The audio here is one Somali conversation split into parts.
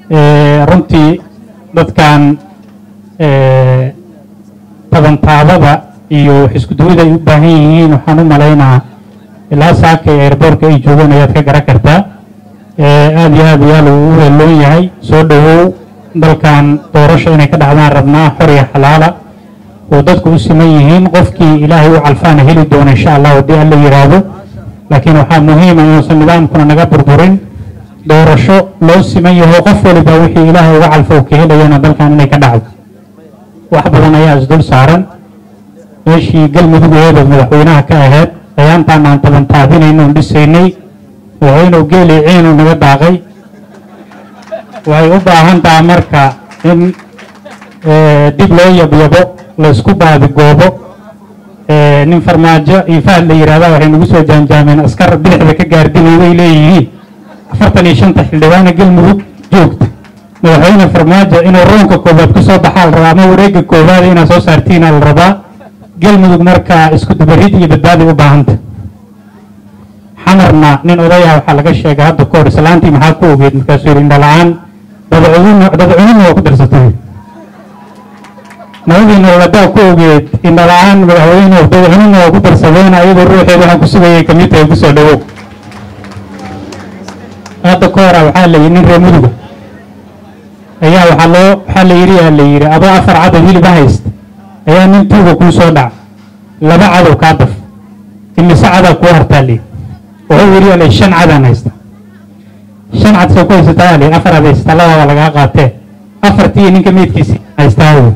runtii dadkan tabantaabada iyo wax isku duwida ay u baahan yihiin waxaan u malaynaa ilaa saaka ee airboortka ay joogaan ayaad ka garan kartaa aad iyo aad ayaa lagu weeloon yahay soo dhowow dalkan doorasho inay ka dhacdaan rabnaa xor iyo xalaala oo dadku u siman yihiin qofkii ilaahay u calfaana heli doona insha allah haddii alla yidhaahdo laakiin waxaa muhiima inuusan nidaamkuna naga burburin doorasho loo siman yaho qof waliba wixii ilaahay uga calfo ka helayana dalkan inay ka dhacdo wax badan ayaa isdul saaran meeshii galmudugeeda madaxweynaha ka ahayd ayaantaan aan taban taabinayno on dhisaynay madaxweynuhu geeli ciinu naga daaqay waxay u baahan taha marka in dib loo yabyabo laysku baadigoobo nin farmaajo iyo fahad la yidhahda waxay nagu soo jaanjaameen askar bidixda ka gaardinay way leeyihiin afartan iyo shanta xildhibaana galmudug joogta madaxweyne farmaajo inuu roonka koobaad ku soo baxaa la rabaa ama wareegga koobaad inaad soo saartiina la rabaa galmudug markaa isku dubarid iyo badbaaday u baahanta xamarna nin odayah waxaa laga sheegay hadda ka hor islaantii maxaa ku ogeed markaasuu yidhi indhala-aan dadcunina waa ku darsatay nabadii nololadaa ku ogeed indhala-aan madaxweyne dadcunina waa ku darsadeen ayadoo ruuxeed waxaa ku sugayay kamid tahay kusoo dhawow hadda ka hora waxaa la yidhi nin reer muduga ayaa waxaa loo waxaa la yidhi yaa la yidhi adoo afar cadow hilib haysta ayaa nin tuuga kuu soo dhaca laba cadow kaa daf imise cadaa kuu hartaa li wuxuu yidhi yaa la shan cadaan haysta shan cad soo ku haysataa li afar ad haysataa lababa lagaa qaatee afartii ninka meydkiisi haystaa wey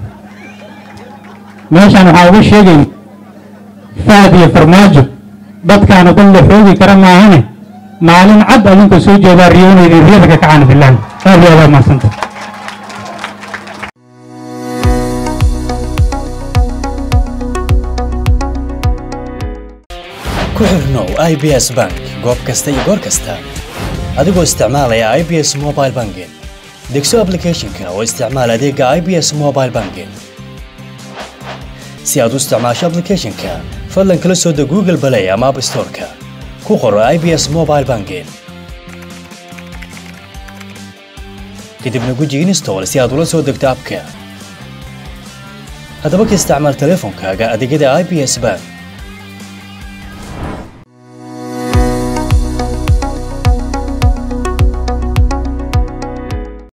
meeshaan waxaa uga sheegayn fahad iyo farmaajo dadkaanu dhan la xoogi kara maahane maalin cad adinka soo jeedaa riyoonaydin riyada ka kacana bilaah aad iyo aad mahadsanta ku xirnow i b s bank goob kasta iyo goor kasta adigoo isticmaalaya i b s mobile banking degso aplicathonka oo isticmaal adeega i b s mobile banking si aad u isticmaasho aplicathonka fadlan kala soo deg google balay ama app storeka ku qoro i b s mobile banking kadibna guji install si aad ula soo degto abka haddaba ka isticmaal teleefonkaaga adeegyada i b s bank